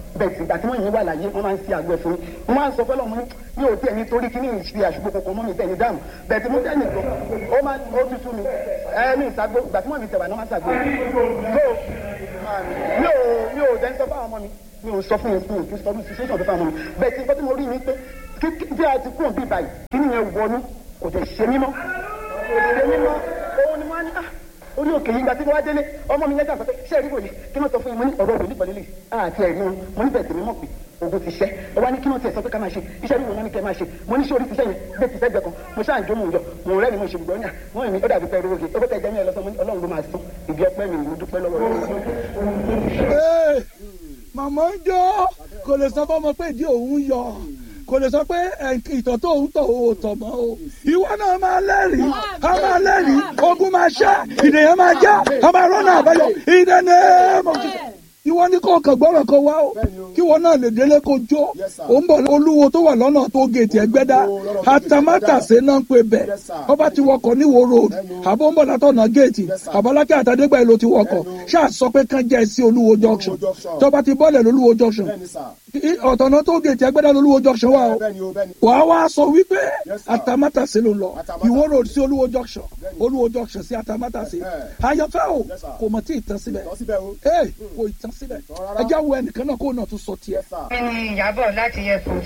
bẹ́ẹ̀ tí ìgbà tí wọ́n yẹn wà láyé wọ́n máa ń ṣe àgbo ẹ̀fọ́ mi wọ́n máa ń sọ fọ́lọ́ mi mi ò tiẹ̀ nítorí kí ní ìṣe àṣùgbọ́ kankan mọ́ mi tẹ̀ ní dáàmú bẹ́ẹ̀ tí mo tẹ̀ nìkan ó máa ó tutù mi ẹ mi ìṣàgbó ìgbà tí wọ́n mi tẹ̀ wà ní wọ́n máa ṣàgbó so mi ò mi ò dẹ́n sọ fún àwọn ọmọ mi mi ò sọ fún yẹn fún yẹn kí n sọ fún situation tó fún àwọn ọmọ mi bẹ́ẹ̀ tí nǹkan tí mo rí ni pé kí bí a ti kúrò bí báyìí kí nìyẹn wọnú kò tẹ̀ ṣe mímọ́ kò ṣe mímọ́ òun ni wọ́n á ní ah orí òkè yìí gba tí wọ́n á délé ọmọ mi lẹ́jà sọ pé ṣé ẹ̀rí wòlé kí wọ́n sọ fún yín mo ní ọ̀rọ̀ wòlé pẹ̀lú lè àti ẹ̀rí wọn mo ní bẹ̀ẹ̀ tèmi mọ̀ pé ogun ti ṣẹ́ ọ wá ní kí wọ́n tiẹ̀ sọ pé ká máa ṣe iṣẹ́ rí wọn náà ní kẹ́ máa ṣe mo ní sórí ti sẹ́yìn bẹ́ẹ̀ ti sẹ́gbẹ̀ẹ́ kan mo ṣáà ń jó mò ń yọ mò ń rẹ́ni mo ṣe gbọ́ ní à wọ́n ní ó dàbí pẹ́ rówóge ó bẹ́ẹ̀ jẹ́ mi ẹ̀ lọ́sọ mo ní ọlọ́run ló máa sún ìdí ọpẹ́ mi mo dúpẹ́ lọ́wọ́ Ee, màmá ń jó kò lè sọ fọmọ pé ìdí òun yọ kò lè sọ pé ẹ̀, ìtọ̀ tó ń tọ̀ ò tọ̀ mọ́ o ìwọ náà máa lẹ́rìí a máa lẹ́rìí ogun máa ṣá ìdèyàn máa já a máa rọ́nà àbáyọ ìdẹ́nẹ́ mọ̀ ìwọ ní kò kàn gbọ́rọ̀ kan wá o kí wọn náà lè délé kó jó ó ń bọ̀ olúwo tó wà lọ́nà tó gèètì ẹgbẹ́dá àtàmátàsé náà ń pè bẹ̀ ọba ti wọkọ̀ níwò road àbó ń bọ̀ látọ̀nà gèètì àbálákẹ́ àtàdégbà èlò ti wọkọ̀ ṣáà sọ pé kán jẹ́ sí olúwo junction tọba ti bọ́ọ̀lẹ̀ lólúwo junction ọ̀tọ̀nà tó gèètì ẹgbẹ́dá lólúwo junction wà o wàá wá sọ wípé àtàmátàsé ló ń lọ ìwó road sí olúwo junction olúwo junction sí àtàmátàsé àyànfẹ́ o kò mọ̀ tí ì tán síbẹ̀ ee kò ì tán síbẹ̀ ẹ jẹ́ wo ẹnìkan náà kó náà tún sọ tiẹ̀. mi ni ìyàbọ̀ láti airport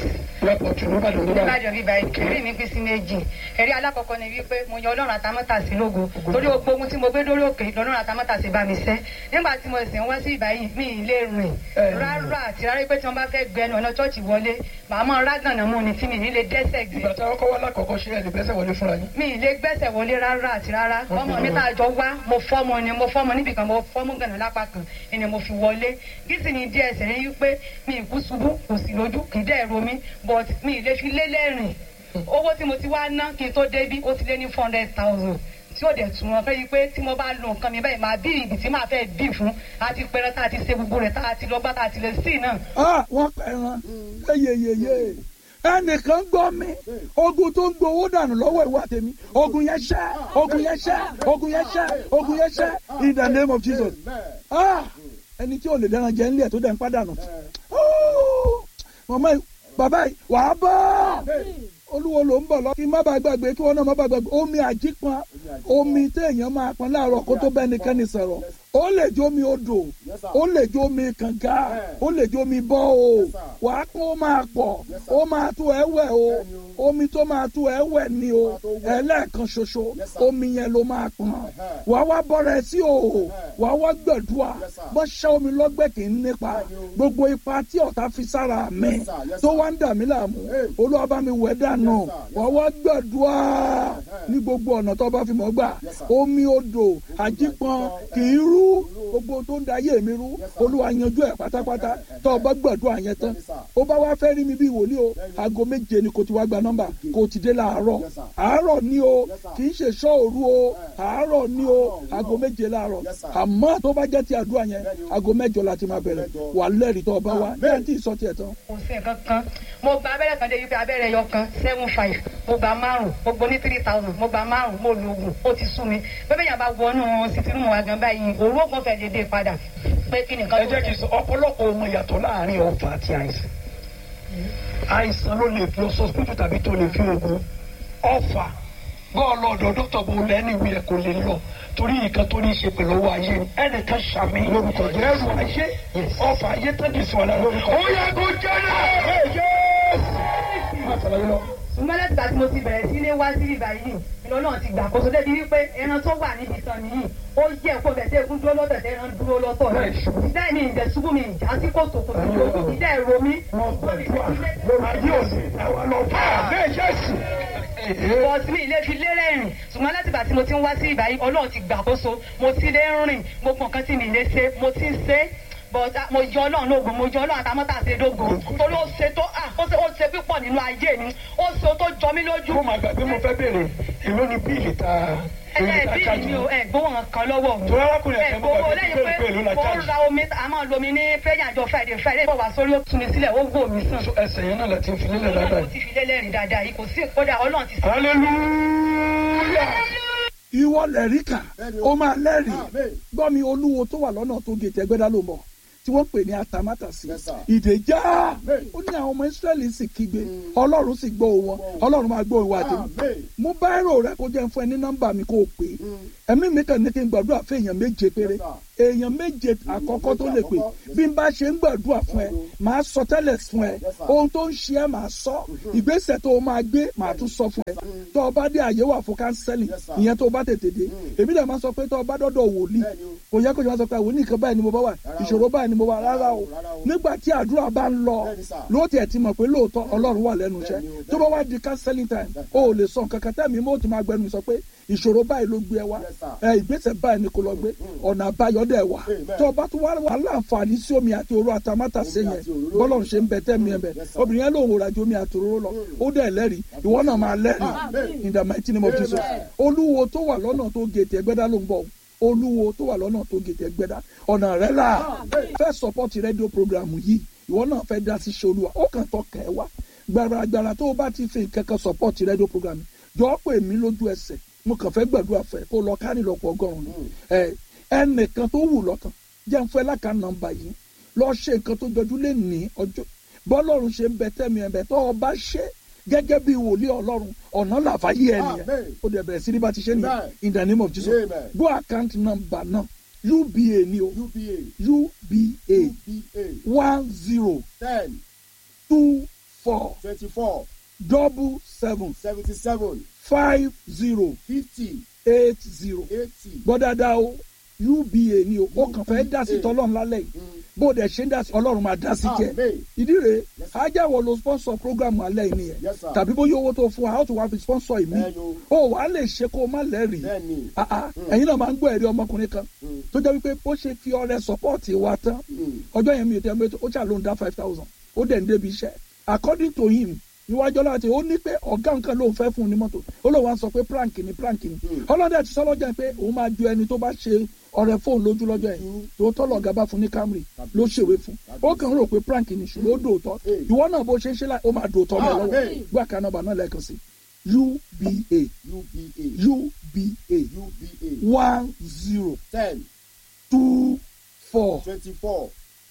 ìbàdàn bíbá ìkéré mi pín sí méjì ẹ̀rí alákọ̀ọ́kọ́ ni wípé mo yan ọlọ́run àtàmọ́tàsí lógo torí gbogbo ohun tí mo gbé dórí òkè lọ́lọ́run àtàmọ́tàsí bá mi sẹ́ nígbà tí mo sì ń wá sí ìbáyìí mi ì lè rìn rárá àti rárá pé tí wọ́n bá fẹ́ gbẹnu ọ̀nà chọ́ọ̀chì wọlé màá mọ rágànà mú ni tí mi ì ní lè dẹ́sẹ̀ gbé. ìgbà tí wọn kọ́ wá lákọ̀ọ́kọ́ ṣe ẹ̀ lè gbẹ́sẹ̀ wọlé fúnra yín. mi ì lè gbẹ́sẹ̀ wọlé rárá àti rárá ọmọ mi tá a jọ wá mo fọ́mọ ni mo fọ́mọ níbìkan mo fọ́mọ gànà lápá kan ni mo fi wọlé gísì ni díẹ̀ sẹ̀ ní wípé mi ì kú ṣubú kò sì lójú kì í dẹ́ ro mi but mi ì lè fi lélẹ́rìn owó tí mo ti wá ná kí n tó débí ó ti lé ní four hundred thousand tí ó dẹ̀ tún wọn fẹ́ yí pé tí mo bá lo nǹkan mi báyìí máa bí ìbí tí màá fẹ́ bí fún àti pẹrẹ tá a ti ṣe gbogbo rẹ̀ tá a ti lọ gbá tá a ti lè sí náà. ah wọ́n pẹ̀ràn yeyeyeye ẹnìkan gbọ́ mi ogun tó ń gbowó dànù lọ́wọ́ ìwà tèmi ogun yẹn ṣẹ́ ogun yẹn ṣẹ́ ogun yẹn ṣẹ́ ogun yẹn ṣẹ́ in the name of Jesus ah ẹni tí ò lè dẹ́ran jẹ́ nílẹ̀ tó dẹ̀ ń pàdánù mọ̀mọ́ bàbá yìí wàá bọ́ olúwo ló ń bọ̀ lọ kí n má bàa gbàgbé kí wọ́n náà má bàa gbàgbé omi àjípọn omi téèyàn máa pọn láàárọ̀ kó tó bẹ́ẹ̀ nìkẹ́ni sọ̀rọ̀ ó lè jó omi odò ó lè jó omi kànga ó lè jó omi bọ́ o wàá kó máa pọ̀ ó máa tó ẹ wẹ̀ o omi tó máa tó ẹ wẹ̀ ni o ẹlẹ́ẹ̀kan ṣoṣo omi yẹn ló máa pọn wàá wá bọ́ra ẹ sí o wàá wá gbẹ̀dúà bọ́ ṣẹ́ omi lọ́gbẹ́ kì í nípa gbogbo ipa tí ọ̀tá fi sára mi tó wá ń dà mí láàmú olúwa bá mi wẹ̀ dànù wàá wá gbẹ̀dúà ní gbogbo ọ̀nà tó bá fi mọ́ gbà omi odò àjípọn kì í rú gbogbo tó ń da ayé mi rú olúwa yanjú ẹ̀ pátápátá tó o bá gbàdúrà yẹn tán ó bá wá fẹ́ rí mi bí wòlíì o aago méje ni kò ti wá gba nọ́mbà kò ti dé láàárọ̀ àárọ̀ ni o kì í ṣe ṣọ́ọ̀rù o àárọ̀ ni o aago méje láàárọ̀ àmọ́ tó bá jẹ́ ti àdúrà yẹn aago mẹ́jọ la ti máa bẹ̀rẹ̀ wà lẹ́rìí tó o bá wá bẹ́ẹ̀ tí ì sọ tiẹ̀ tán. kò sí nǹkan kan mo gba abẹ́rẹ́ kan dé wípé abẹ́rẹ́ yọ kan seven five mo gba márùn mo gbọ́ ní three thousand mo gba márùn mo lo oògùn ó ti sú mi bẹ́ẹ̀ yàrá bá wọnú sítírùmù wa gan báyìí òru ògùn fẹ́ dédé padà pé kí nìkan ẹ jẹ́ kí n sọ ọ̀pọ̀lọpọ̀ ohun ìyàtọ̀ láàrin ọ̀fà àti àìsàn àìsàn ló lè fi ọsọsípítù tàbí tó lè fi oògùn ọ̀fà bọ́ọ̀lù ọ̀dọ̀ dókítà bò lẹ́nu ìwé ẹ̀ kò lè lọ torí nǹkan tó ní í ṣe pẹ̀lú owó ayé ni ẹnìkan ṣàmì lórúkọ ẹrù ayé ọ̀fà ayé tẹ́jú sí wọn lára ó yẹ kó jẹ́ náà ṣùgbọ́n láti gbà tí mo ti bẹ̀rẹ̀ sí ilé wá sí ibà yìí ìlọ náà ti gbà kóso débi wípé ẹran tó wà níbi ìtàn nìyí ó yẹ kó bẹ̀ tẹ́ egun dúró lọ́tọ̀ tẹ́ ẹran dúró lọ́tọ̀ náà ìdá mi ìdẹ̀ ṣubú mi ìjà sí kòtò kò sí lójú ìdá ẹ̀rọ mi. ayé òsì àwọn lọ fà á bẹ́ẹ̀ jẹ́ sí. bọ́sì mi ilé fi lérè rìn ṣùgbọ́n láti gbà tí mo ti ń wá sí ibà yìí ọlọ́run ti gbà kóso mo ti lé rìn gbogbo nǹkan tí mi lè ṣe mo ti ń ṣe but mo yọ ọlọ́run lóògùn mo yọ ọlọ́run àtàmọ́tà ṣe dógùn torí ó ṣe tó ó ṣe ó ṣe pípọ̀ nínú ayé mi ó ṣe tó jọ mí lójú. mo máa gbàgbé mo fẹ́ béèrè èló ni bíìlì ta ẹ bíìlì mi ò ẹ gbowó kan lọ́wọ́ mi. tó arákùnrin ẹ ẹ̀sẹ̀ mo gbowó gbàgbé lẹ́yìn pé èló la pé mo ń charge. ra omi a máa lo omi ní prayer àjọ friday friday bọ̀ wá sórí ó tún mi sílẹ̀ ó wò mí sàn. ẹsẹ̀ yẹn náà la ti ń fi lélẹ̀ dáadáa mo ti fi lélẹ́rìí dáadáa yìí kò sí kódà ọlọ́run ti sọ. hallelujah. ìwọ lẹ́rìí kà ó máa lẹ́rìí gbọ́ mi olúwo tó wà lọ́nà tó gètè ẹgbẹ́dá ló ń bọ̀ tí wọ́n pè ní atamátàsí Yes, sir. ìdèjà Amen. ó ní àwọn ọmọ Ísírẹ́lì sì kígbe ọlọ́run sì gbọ́ wọn ọlọ́run máa gbọ́ ìwà àtẹ̀mí Amen. mú báírò rẹ kó jẹ́ fún ẹ ní nọ́mbà mi kó o pè é ẹ̀mí mi kàn ní kí n gbàdúrà fún èèyàn méje péré Yes, èèyàn méje àkọ́kọ́ tó méje lè pè àkọ́kọ́. bí n bá ṣe ń gbàdúrà fún ẹ màá sọ tẹ́lẹ̀ fún ẹ Yes, sir. ohun tó ń ṣe ẹ màá sọ ìgbésẹ̀ tó o máa gbé màá tún sọ fún ẹ tó o bá dé àyè wà fún kánsẹ́lì Yes, sir. ìyẹn tó o bá tètè dé èmi dẹ̀ máa sọ pé tó o bá dọ́dọ̀ wòlíì Bẹ́ẹ̀ni o. kò yẹ kó o máa sọ pé wòlíì kan báyìí ni mo bá wà Rárá o. ìṣòro báyìí ni mo wà rárá o Rárá o. nígbà tí àdúrà bá ń lọ Bẹ́ẹ̀ni, sir. lóòótọ́ ẹ̀ ti mọ̀ pé lóòótọ́ ọlọ́run wà lẹ́nu iṣẹ́ Bẹ́ẹ̀ni o, tó bá wá di counseling time o ò lè sọ nǹkan kan tẹ́mi mo ti máa gbẹnu mi sọ pé ìṣòro báyìí ló gbé ẹ wá Yes, sir. ẹ ìgbésẹ̀ báyìí ni kò lọ gbé ọ̀nà àbáyọ dẹ̀ wà Amen. tó o bá tún wá wà láǹfààní sí omi àti òru àtàmátà sí Omi yẹn àti òróró. bọ́lọ́run ṣe ń bẹ tẹ́mi ẹ̀ bẹ̀ Yes, sir. obìnrin yẹn lòun ò rajo omi àti òróró lọ ó dẹ̀ lẹ́rìí ìwọ náà máa lẹ́rìí Amen. in the mighty name of Jesus Amen. olúwo tó wà lọ́nà tó gètè ẹgbẹ́dá ló ń bọ̀ olúwo tó wà lọ́nà tó gètè ẹgbẹ́dá ọ̀nà rẹ̀ là fẹ́ support rédíò program yìí ìwọ náà fẹ́ dá sí ṣe olúwa ó kàn tọ́ kẹ́ ẹ wá gbàràgbàrà tó o bá ti fi nǹkan kan support rédíò program yìí jọ pé mi lójú ẹsẹ̀ mo kàn fẹ́ gbàdúrà fẹ́ kó lọ kárí lọ́pọ̀ ọgọ́rùn-ún ẹ ẹnìkan tó wù lọ́kàn jẹ́ ń fẹ́ lákàá nọ́mbà yìí lọ ṣe nǹkan tó jọjú lé ní ọjọ́ bọ́lọ́run ṣe ń bẹ tẹ́mi ẹ̀ bẹ̀ tó o bá ṣe gẹ́gẹ́ bí wòlíì ọlọ́run ọ̀nà làfáyé ẹ̀ nìyẹn Amen. ó dẹ̀ bẹ̀rẹ̀ sí ní bá ti ṣe nìyẹn Amen. in the name of Jesus Amen. go account number náà uba ni o UBA uba UBA one zero ten two four twenty four double seven seventy seven five zero fifty eight zero eighty. gbọ́ dáadáa o uba ni o ó kàn fẹ́ dá sí tọ́lọ́run lálẹ́ yìí bó o dẹ̀ ṣe ń dá sí ọlọ́run máa dá sí jẹ́ Amen. ìdí rèé Yes, sir. ajáwọ̀ lo sponsor program alẹ́ yìí nìyẹn Yes, sir. tàbí bóyá owó tó fún wa a ó tún wá fi sponsor ìmí Bẹ́ẹ̀ni o wà á lè ṣe kó o má lẹ́rìí Bẹ́ẹ̀ni. Ah, ah, ẹ̀yin náà máa ń gbọ́ ẹ̀rí ọmọkùnrin kan tó jẹ́ wípé bó ṣe fi ọrẹ support wa tán ọjọ́ yẹn mi ò tẹ́ mi ó ṣà ló ń dá five thousand ó dẹ̀ ń débi iṣẹ́ according to him níwájú ọlọ́run àti ó ní pé ọ̀gá nǹkan ló ń fẹ́ fún un ní mọ́tò ó lóun wá sọ pé prank ni prank ni ọlọ́dẹ ti sọ lọ́jọ́ yẹn pé òun máa ju ẹni tó bá ṣe ọrẹ fóun lójú lọ́jọ́ yẹn tó tọ́lọ̀ ọ̀gá bá fún ní Camry ló ṣèwé fún ó kàn ń rò pé prank ni ṣùgbọ́n ó dòótọ́ ìwọ náà bó ṣe ń ṣe láì ó máa dòótọ́ mọ́ ẹ lọ́wọ́ Amen. gbọ́ àká nọ́mbà náà lẹ́ẹ̀kan sí uba UBA uba UBA one zero ten two four twenty four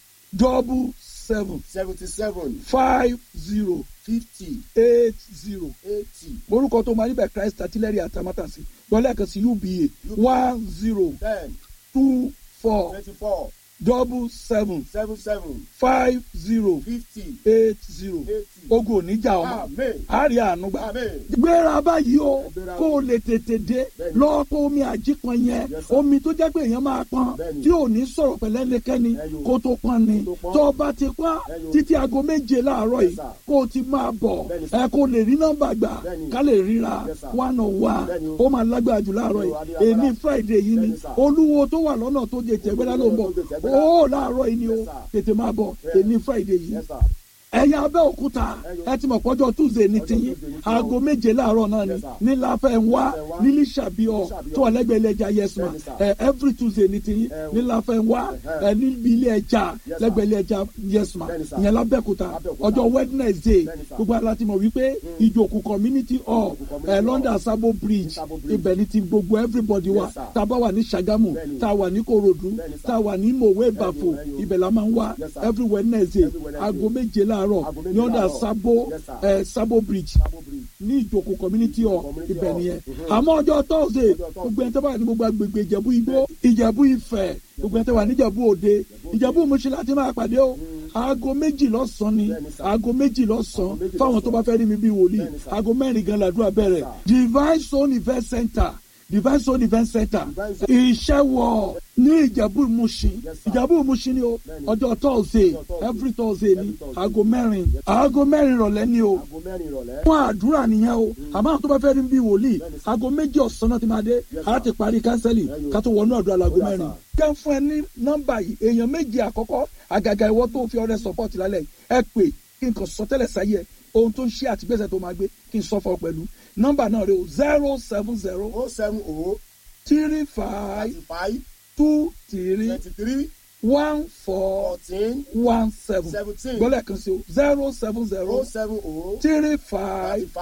double seven seventy seven five zero fifty eight zero eighty orúkọ tó máa níbẹ̀ Christ artillery atamátàsí lọ́lẹ́kan sí uba one zero ten two four twenty four double seven seven seven five zero fifty eight zero eighty. ogun oníjà ọmọ Amen. àárẹ̀ ànúgbà Amen. gbéra báyìí o Gbéra. kó o lè tètè dé Bẹ́ẹ̀ni. lọ kó omi àjíkan yẹn Yes, sir. omi tó jẹ́ pé èèyàn máa pọn Bẹ́ẹ̀ni. tí ò ní sọ̀rọ̀ pẹ̀lẹ́ nìkẹ́ni Ẹyọ. kó tó pọn ni Kó tó pọn. tó o bá ti pọn Ẹyọ. títí aago méje láàárọ̀ Yes, yìí sir. kó o ti máa bọ̀ Bẹ́ẹ̀ni, sir. ẹ kó o lè rí nọ́mbà gbà Bẹ́ẹ̀ni. ká lè ríra Yes, sir. one on one Bẹ́ẹ̀ni o. ó máa lágbára jù láàárọ̀ Ẹyọ, yìí adé èmi agbára. Friday yìí ni Bẹ́ẹ̀ni, sir. olúwo tó wà lọ́nà tó jẹ tẹ̀gbẹ́dá ló ń bọ̀ Olúwo tó jẹ Tẹ̀gbẹ́dá. ó láàárọ̀ yìí ni o Yes, sir. tètè máa bọ̀ Bẹ́ẹ̀ni. èmi Friday yìí Yes, sir. ẹ̀yin abẹ́òkúta Ẹyọ. ẹ ti mọ̀ pọ́jọ́ tuesday ní Ọjọ́ tiyín Tuesday ní tiwọn. aago méje láàárọ̀ náà ni Yes, sir. ní láfẹ́ ń wá Láfẹ́ ń wá. nílí ṣàbíọ̀ Ṣàbíọ̀. tó wà lẹ́gbẹ̀ẹ́ ilé ẹja yes ma Bẹ́ẹ̀ni, sir. ẹ every tuesday ní tiyín Ẹ o. ní láfẹ́ ń wá Ẹhẹ́. ẹ níbi ilé ẹja Yes, sir. lẹ́gbẹ̀ẹ́ ilé ẹja yes ma Bẹ́ẹ̀ni, sir. ìyẹn lábẹ́òkúta Lábẹ́òkúta. ọjọ́ wednesday Bẹ́ẹ̀ni, sir. gbogbo aláti mọ̀ wípé ìjòkù community hall Ìjòkù community ẹ hall. london sabo bridge Sabo Bridge. ibẹ̀ ni ti gbogbo everybody wa Yes, sir. tá a bá wà ní sagamu Bẹ́ẹ̀ni. tá a wà ní korodu Bẹ́ẹ̀ni, sir. tá a wà ní mòwe Bẹ́ẹ̀ni, bàfò bẹ́ẹ̀ni o. ibẹ̀ la máa ń wá Yes, sir. every wednesday Every Wednesday. aago méje láàárọ̀ Aago méje ní ọ̀dà láàárọ̀. sabo Yes, sir. ẹ sabo bridge Sabo Bridge. ní ìjòkó community hall Community ibẹ̀ hall. nìyẹn Mhm. àmọ́ ọjọ́ thursday Ọjọ́ Thursday. gbogbo ẹni tó bá wà ní gbogbo agbègbè ìjẹ̀bú igbó ìjẹ̀bú ifẹ̀ gbogbo ẹni tó wà ní ìjẹ̀bú òde ìjẹ̀bú òmùsí láti máa pàdé o aago méjì lọ́sàn-án ni Bẹ́ẹ̀ni, sir. aago méjì lọ́sàn-án méjì fáwọn tó bá fẹ́ rí mi bí wòlíì Bẹ́ẹ̀ni, sir. aago mẹ́rin gan làdúrà bẹ̀rẹ̀ divine zone event center divine zone event center Divine Zone. ìṣẹ́wọ̀ ní ìjẹ̀bú ìmúṣin Yes, sir. ìjẹ̀bú ìmúṣin ni o Bẹ́ẹ̀ni. ọjọ́ thursday Ọjọ́ Thursday. every thursday ni Every Thursday. aago mẹ́rin aago mẹ́rin ìrọ̀lẹ́ ni o Aago mẹ́rin ìrọ̀lẹ́. fún àdúrà nìyẹn o àmọ́ àwọn tó bá fẹ́ rí bí wòlíì Bẹ́ẹ̀ni, sir. aago méjì ọ̀sán náà ti máa dé Yes, a sir. ti parí kánsẹ́lì Bẹ́ẹ̀ni o. ká tó wọnú àdúrà láago Ó dà, mẹ́rin. sir. kẹ́ ń fún ẹ ní nọ́mbà yìí èèyàn méjì àkọ́kọ́ àgàgà ìwọ tó fi ọrẹ support lálẹ́ yìí ẹ pè kí n kàn sọ tẹ́lẹ̀ sáyé ẹ ohun tó ń ṣe àtìgbésẹ̀ tó máa gbé kí n sọ fún ọ pẹ̀lú nọ́mbà náà rẹ o zero seven zero O seven O three five thirty five two three twenty three one four fourteen one seven seventeen gbọ́dọ̀ kan sí o zero seven O zero seven O three thirty five five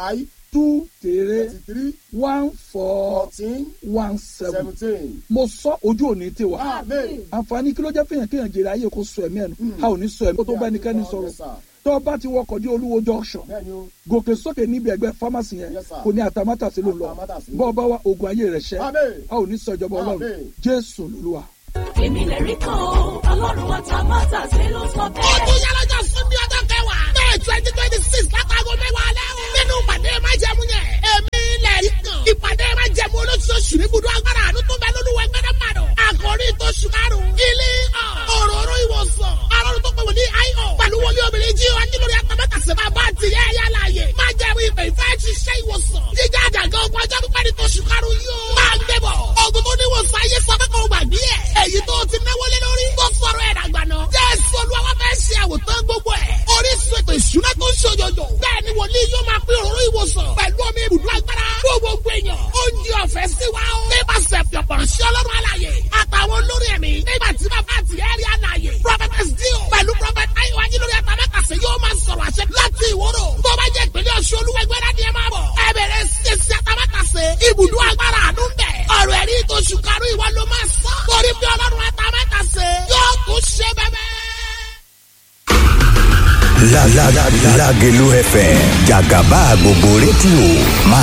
two three thirty three one four fourteen one seven seventeen. mo sọ ojú òní tiwa amen. àǹfààní kí ló jẹ́ fihàn kéèyàn jèrè ayé kó sọ ẹ̀mí ẹ̀nu a ò ní sọ ẹ̀mí kó tó bá ẹnikẹ́ni sọ̀rọ̀ Yes, sir. tó o bá ti wọkọ̀ dé olúwo junction bẹ́ẹ̀ni o. gòkè sókè níbi ẹgbẹ́ fámásì yẹn Yes, sir. kò ní àtàmátàsí ló ń lọ Àtàmátàsé. bọ́ ọ bá wa ogun ayé rẹ̀ ṣẹ́ Amen. a ò ní sọ ìjọba ọlọ́run Amen. jésù lolúwa. èmi lè rí kan o ọlọ́run àtàmátà sí ló sọ bẹ́ẹ̀. ọdún yálọ́jọ́ sunday ọjọ́ kẹwàá may twenty twenty six látago mẹ́wàá alẹ́ o. nínú ìpàdé májẹ̀mú yẹn èmi lè rí kan. ìpàdé májẹ̀mú olóṣooṣù ní ibùdó agbára àánú tó bẹ lóluwẹ̀ gbẹ́dẹ́ màdùn. àkòrí tó ṣùkárùn. ilé òróró ìwòsàn. arọ́run tó pè wọ́n ní io. pẹ̀lú wọlé obìnrin jí wa nílò àtàmátà sí máa bá ti yẹ ẹ̀yà láàyè. májẹ̀mú ìpè ìfẹ́ ṣiṣẹ́ ìwòsàn. jíjá àjàgà ogun ọjọ́ pípẹ́ ní tó ṣùkárùn yóò. máa gbé bọ̀. ogun tó níwòsàn ayé sọ pé kò gbàgbé ẹ̀. èyí tó ti náwó lé lórí. tó sọ̀rọ̀ ẹ̀ dàgbà náà. jésù olúwa wá fẹ́ ṣe àwòtán gbogbo ẹ̀. orísun ètò ìṣúná tó ń ṣòjòjò. bẹ́ẹ̀ ni wòlíì yóò máa pín òróró ìwòsàn. pẹ̀lú omi ibùdó agbára. fún gbogbo èèyàn. oúnjẹ ọ̀fẹ́ sí wa o. nípasẹ̀ pẹ̀pọ̀rọ̀ sí ọlọ́run alàyè. àtàwọn olórí ẹ̀mí. nígbà tí bàbá àti ẹ̀rí alàyè. prophetess dio. pẹ̀lú prophet ayiwa jílórí àtàmẹ́kàsẹ̀ yóò máa sọ̀rọ̀ àṣẹ láti ìwòrò. tó bá jẹ́ ìpínlẹ̀ ọ̀ṣun olúwẹ̀gbẹ́ dání ẹ máa bọ̀. ẹ bẹ̀rẹ̀ ṣẹṣẹ àtàmẹ́kàsẹ̀. ibùdó agbára àánú ń bẹ̀. ọ̀rọ̀ ẹ̀rí tó ṣùkárù ìwọ ló máa sọ. torí pé ọlọ́run àtàmẹ́kàsẹ̀ yóò tún ṣe bẹ́ẹ̀ La la la la Lagelu FM Jagaba gbogbo rédíò máa